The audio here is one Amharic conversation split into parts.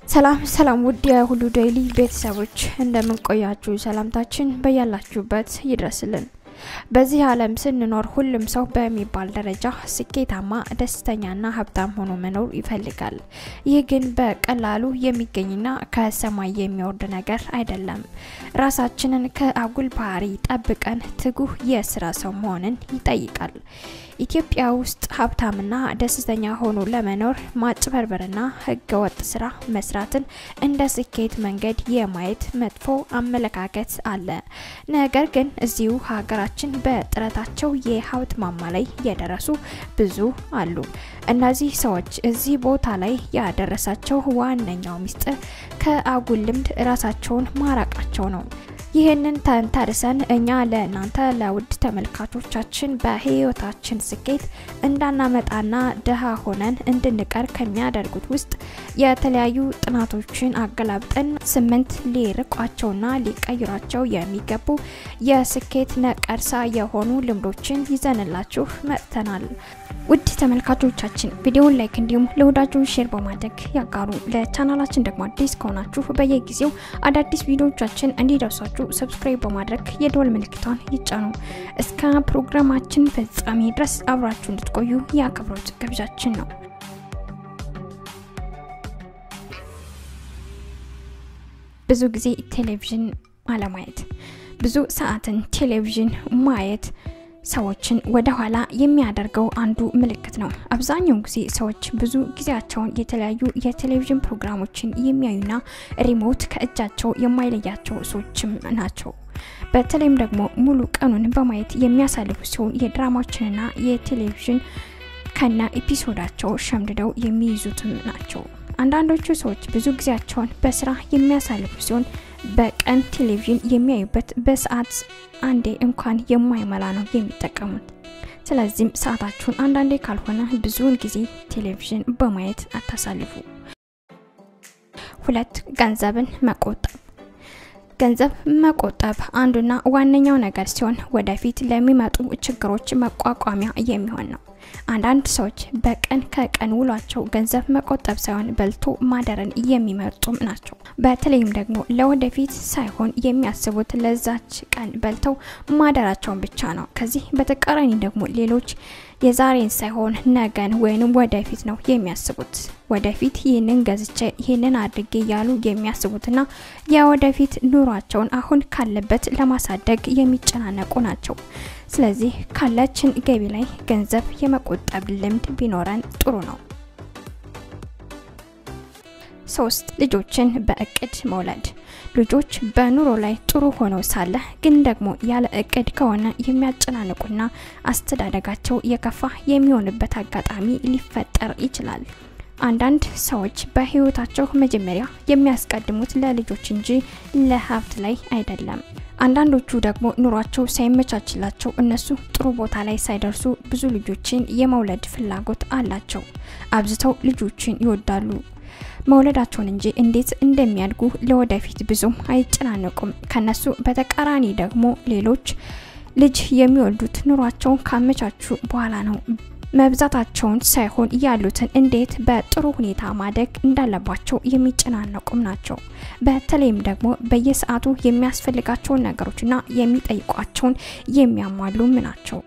ሰላም ሰላም ውድ የሁሉ ዴይሊ ቤተሰቦች እንደምንቆያችሁ ሰላምታችን በያላችሁበት ይድረስልን። በዚህ ዓለም ስንኖር ሁሉም ሰው በሚባል ደረጃ ስኬታማ፣ ደስተኛና ሀብታም ሆኖ መኖር ይፈልጋል። ይህ ግን በቀላሉ የሚገኝና ከሰማይ የሚወርድ ነገር አይደለም። ራሳችንን ከአጉል ባህሪ ጠብቀን ትጉህ የስራ ሰው መሆንን ይጠይቃል። ኢትዮጵያ ውስጥ ሀብታምና ደስተኛ ሆኖ ለመኖር ማጭበርበርና ህገወጥ ስራ መስራትን እንደ ስኬት መንገድ የማየት መጥፎ አመለካከት አለ። ነገር ግን እዚሁ ሀገራችን በጥረታቸው የሀብት ማማ ላይ የደረሱ ብዙ አሉ። እነዚህ ሰዎች እዚህ ቦታ ላይ ያደረሳቸው ዋነኛው ሚስጥር ከአጉል ልምድ ራሳቸውን ማራቃቸው ነው። ይህንን ተንተርሰን እኛ ለእናንተ ለውድ ተመልካቾቻችን በህይወታችን ስኬት እንዳናመጣና ድሃ ሆነን እንድንቀር ከሚያደርጉት ውስጥ የተለያዩ ጥናቶችን አገላብጠን ስምንት ሊርቋቸውና ሊቀይሯቸው የሚገቡ የስኬት ነቀርሳ የሆኑ ልምዶችን ይዘንላችሁ መጥተናል። ውድ ተመልካቾቻችን ቪዲዮውን ላይክ እንዲሁም ለወዳጆ ሼር በማድረግ ያጋሩ። ለቻናላችን ደግሞ አዲስ ከሆናችሁ በየጊዜው አዳዲስ ቪዲዮዎቻችን እንዲደርሷችሁ ሰብስክራይብ በማድረግ የደወል ምልክቷን ይጫኑ። እስከ ፕሮግራማችን ፍጻሜ ድረስ አብራችሁ እንድትቆዩ የአክብሮት ግብዣችን ነው። ብዙ ጊዜ ቴሌቪዥን አለማየት፣ ብዙ ሰዓትን ቴሌቪዥን ማየት ሰዎችን ወደ ኋላ የሚያደርገው አንዱ ምልክት ነው። አብዛኛውን ጊዜ ሰዎች ብዙ ጊዜያቸውን የተለያዩ የቴሌቪዥን ፕሮግራሞችን የሚያዩና ሪሞት ከእጃቸው የማይለያቸው ሰዎችም ናቸው። በተለይም ደግሞ ሙሉ ቀኑን በማየት የሚያሳልፉ ሲሆን የድራማዎችንና የቴሌቪዥን ከነ ኤፒሶዳቸው ሸምድደው የሚይዙትም ናቸው። አንዳንዶቹ ሰዎች ብዙ ጊዜያቸውን በስራ የሚያሳልፉ ሲሆን በቀን ቴሌቪዥን የሚያዩበት በሰዓት አንዴ እንኳን የማይመላ ነው የሚጠቀሙት። ስለዚህም ሰዓታችሁን አንዳንዴ ካልሆነ ብዙውን ጊዜ ቴሌቪዥን በማየት አታሳልፉ። ሁለት ገንዘብን መቆጠብ። ገንዘብ መቆጠብ አንዱና ዋነኛው ነገር ሲሆን ወደፊት ለሚመጡ ችግሮች መቋቋሚያ የሚሆን ነው። አንዳንድ ሰዎች በቀን ከቀን ውሏቸው ገንዘብ መቆጠብ ሳይሆን በልቶ ማደርን የሚመርጡም ናቸው። በተለይም ደግሞ ለወደፊት ሳይሆን የሚያስቡት ለዛች ቀን በልተው ማደራቸውን ብቻ ነው። ከዚህ በተቃራኒ ደግሞ ሌሎች የዛሬን ሳይሆን ነገን ወይንም ወደፊት ነው የሚያስቡት። ወደፊት ይህንን ገዝቼ ይህንን አድርጌ እያሉ የሚያስቡትና የወደፊት ኑሯቸውን አሁን ካለበት ለማሳደግ የሚጨናነቁ ናቸው። ስለዚህ ካለችን ገቢ ላይ ገንዘብ የመቆጠብ ልምድ ቢኖረን ጥሩ ነው። ሶስት ልጆችን በእቅድ መውለድ። ልጆች በኑሮ ላይ ጥሩ ሆነው ሳለ ግን ደግሞ ያለ እቅድ ከሆነ የሚያጨናንቁና አስተዳደጋቸው የከፋ የሚሆንበት አጋጣሚ ሊፈጠር ይችላል። አንዳንድ ሰዎች በህይወታቸው መጀመሪያ የሚያስቀድሙት ለልጆች እንጂ ለሀብት ላይ አይደለም። አንዳንዶቹ ደግሞ ኑሯቸው ሳይመቻችላቸው እነሱ ጥሩ ቦታ ላይ ሳይደርሱ ብዙ ልጆችን የመውለድ ፍላጎት አላቸው። አብዝተው ልጆችን ይወዳሉ መውለዳቸውን እንጂ እንዴት እንደሚያድጉ ለወደፊት ብዙም አይጨናነቁም። ከነሱ በተቃራኒ ደግሞ ሌሎች ልጅ የሚወልዱት ኑሯቸውን ካመቻቹ በኋላ ነው። መብዛታቸውን ሳይሆን ያሉትን እንዴት በጥሩ ሁኔታ ማደግ እንዳለባቸው የሚጨናነቁም ናቸው። በተለይም ደግሞ በየሰዓቱ የሚያስፈልጋቸውን ነገሮችና የሚጠይቋቸውን የሚያሟሉም ናቸው።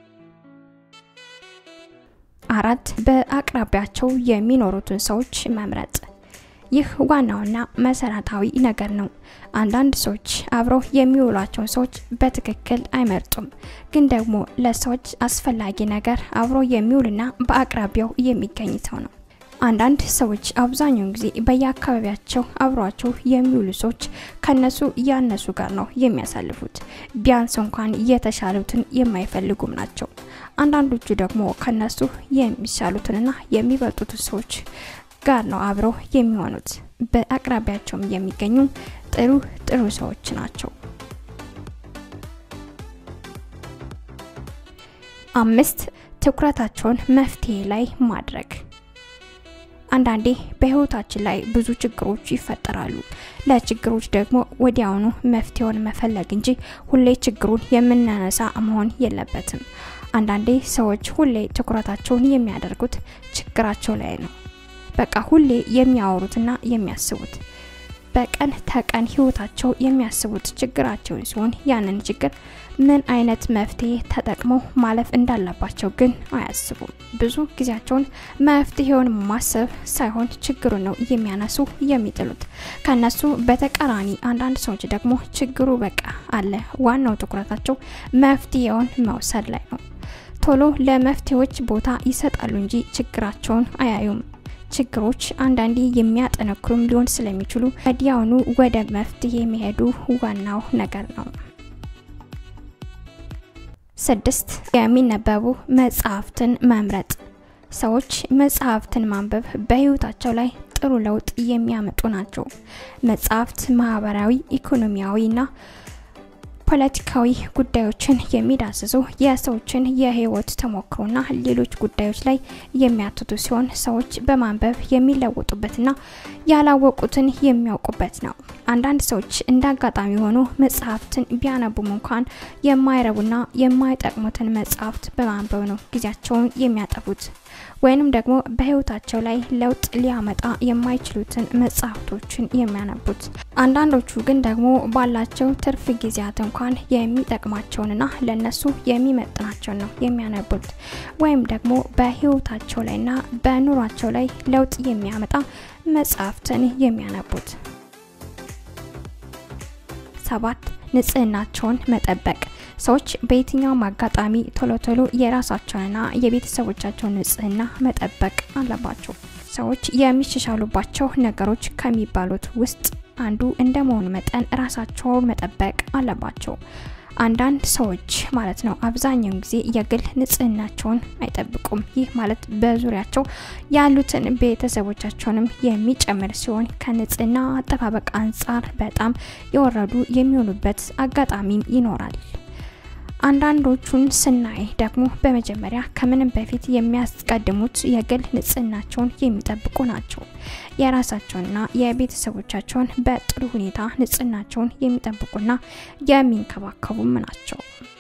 አራት በአቅራቢያቸው የሚኖሩትን ሰዎች መምረጥ። ይህ ዋናውና መሰረታዊ ነገር ነው። አንዳንድ ሰዎች አብረው የሚውሏቸውን ሰዎች በትክክል አይመርጡም። ግን ደግሞ ለሰዎች አስፈላጊ ነገር አብሮ የሚውልና በአቅራቢያው የሚገኝ ሰው ነው። አንዳንድ ሰዎች አብዛኛውን ጊዜ በየአካባቢያቸው አብሯቸው የሚውሉ ሰዎች ከነሱ ያነሱ ጋር ነው የሚያሳልፉት። ቢያንስ እንኳን የተሻሉትን የማይፈልጉም ናቸው። አንዳንዶቹ ደግሞ ከነሱ የሚሻሉትንና የሚበልጡትን ሰዎች ጋር ነው አብረው የሚሆኑት። በአቅራቢያቸውም የሚገኙ ጥሩ ጥሩ ሰዎች ናቸው። አምስት ትኩረታቸውን መፍትሄ ላይ ማድረግ። አንዳንዴ በህይወታችን ላይ ብዙ ችግሮች ይፈጠራሉ። ለችግሮች ደግሞ ወዲያውኑ መፍትሄውን መፈለግ እንጂ ሁሌ ችግሩን የምናነሳ መሆን የለበትም። አንዳንዴ ሰዎች ሁሌ ትኩረታቸውን የሚያደርጉት ችግራቸው ላይ ነው። በቃ ሁሌ የሚያወሩትና የሚያስቡት በቀን ተቀን ህይወታቸው የሚያስቡት ችግራቸውን ሲሆን ያንን ችግር ምን አይነት መፍትሄ ተጠቅመው ማለፍ እንዳለባቸው ግን አያስቡም። ብዙ ጊዜያቸውን መፍትሄውን ማሰብ ሳይሆን ችግሩ ነው የሚያነሱ የሚጥሉት። ከነሱ በተቃራኒ አንዳንድ ሰዎች ደግሞ ችግሩ በቃ አለ፣ ዋናው ትኩረታቸው መፍትሄውን መውሰድ ላይ ነው። ቶሎ ለመፍትሄዎች ቦታ ይሰጣሉ እንጂ ችግራቸውን አያዩም። ችግሮች አንዳንዴ የሚያጠነክሩም ሊሆን ስለሚችሉ ወዲያውኑ ወደ መፍትሄ የሚሄዱ ዋናው ነገር ነው። ስድስት የሚነበቡ መጽሐፍትን መምረጥ። ሰዎች መጽሐፍትን ማንበብ በህይወታቸው ላይ ጥሩ ለውጥ የሚያመጡ ናቸው። መጽሐፍት ማህበራዊ፣ ኢኮኖሚያዊና ፖለቲካዊ ጉዳዮችን የሚዳስሱ የሰዎችን የህይወት ተሞክሮና ሌሎች ጉዳዮች ላይ የሚያትቱ ሲሆን ሰዎች በማንበብ የሚለወጡበትና ያላወቁትን የሚያውቁበት ነው። አንዳንድ ሰዎች እንደ አጋጣሚ ሆኖ መጽሐፍትን ቢያነቡም እንኳን የማይረቡና የማይጠቅሙትን መጽሐፍት በማንበብ ነው ጊዜያቸውን የሚያጠፉት ወይንም ደግሞ በህይወታቸው ላይ ለውጥ ሊያመጣ የማይችሉትን መጽሐፍቶችን የሚያነቡት። አንዳንዶቹ ግን ደግሞ ባላቸው ትርፍ ጊዜያት እንኳን የሚጠቅማቸውንና ለነሱ የሚመጥናቸውን ነው የሚያነቡት ወይም ደግሞ በህይወታቸው ላይና በኑሯቸው ላይ ለውጥ የሚያመጣ መጽሐፍትን የሚያነቡት። ሰባት ንጽህናቸውን መጠበቅ ሰዎች በየትኛውም አጋጣሚ ቶሎ ቶሎ የራሳቸውንና የቤተሰቦቻቸውን ንጽህና መጠበቅ አለባቸው። ሰዎች የሚሻሻሉባቸው ነገሮች ከሚባሉት ውስጥ አንዱ እንደመሆኑ መጠን ራሳቸውን መጠበቅ አለባቸው። አንዳንድ ሰዎች ማለት ነው አብዛኛውን ጊዜ የግል ንጽህናቸውን አይጠብቁም። ይህ ማለት በዙሪያቸው ያሉትን ቤተሰቦቻቸውንም የሚጨምር ሲሆን ከንጽህና አጠባበቅ አንጻር በጣም የወረዱ የሚሆኑበት አጋጣሚም ይኖራል። አንዳንዶቹን ስናይ ደግሞ በመጀመሪያ ከምንም በፊት የሚያስቀድሙት የግል ንጽህናቸውን የሚጠብቁ ናቸው። የራሳቸውንና የቤተሰቦቻቸውን በጥሩ ሁኔታ ንጽህናቸውን የሚጠብቁና የሚንከባከቡም ናቸው።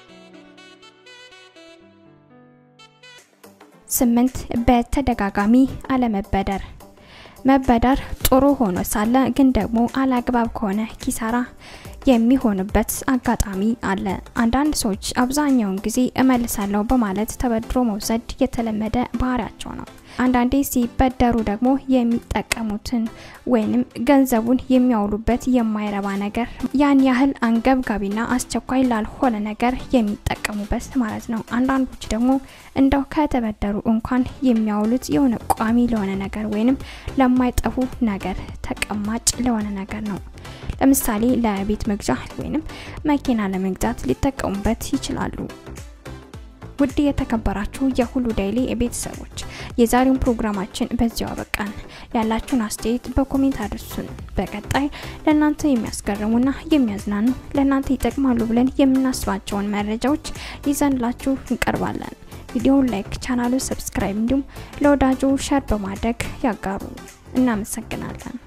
ስምንት በተደጋጋሚ አለመበደር። መበደር ጥሩ ሆኖ ሳለ ግን ደግሞ አላግባብ ከሆነ ኪሳራ የሚሆንበት አጋጣሚ አለ። አንዳንድ ሰዎች አብዛኛውን ጊዜ እመልሳለሁ በማለት ተበድሮ መውሰድ የተለመደ ባህሪያቸው ነው። አንዳንዴ ሲበደሩ ደግሞ የሚጠቀሙትን ወይንም ገንዘቡን የሚያውሉበት የማይረባ ነገር ያን ያህል አንገብጋቢና አስቸኳይ ላልሆነ ነገር የሚጠቀሙበት ማለት ነው። አንዳንዶች ደግሞ እንደው ከተበደሩ እንኳን የሚያውሉት የሆነ ቋሚ ለሆነ ነገር ወይንም ለማይጠፉ ነገር ተቀማጭ ለሆነ ነገር ነው። ለምሳሌ ለቤት መግዣ ወይንም መኪና ለመግዛት ሊጠቀሙበት ይችላሉ። ውድ የተከበራችሁ የሁሉ ዴይሊ ቤተሰቦች የዛሬውን ፕሮግራማችን በዚያው አበቃን። ያላችሁን አስተያየት በኮሜንት አድርሱን። በቀጣይ ለእናንተ የሚያስገርሙና የሚያዝናኑ ለእናንተ ይጠቅማሉ ብለን የምናስባቸውን መረጃዎች ይዘንላችሁ እንቀርባለን። ቪዲዮውን ላይክ፣ ቻናሉን ሰብስክራይብ እንዲሁም ለወዳጆ ሸር በማድረግ ያጋሩ። እናመሰግናለን።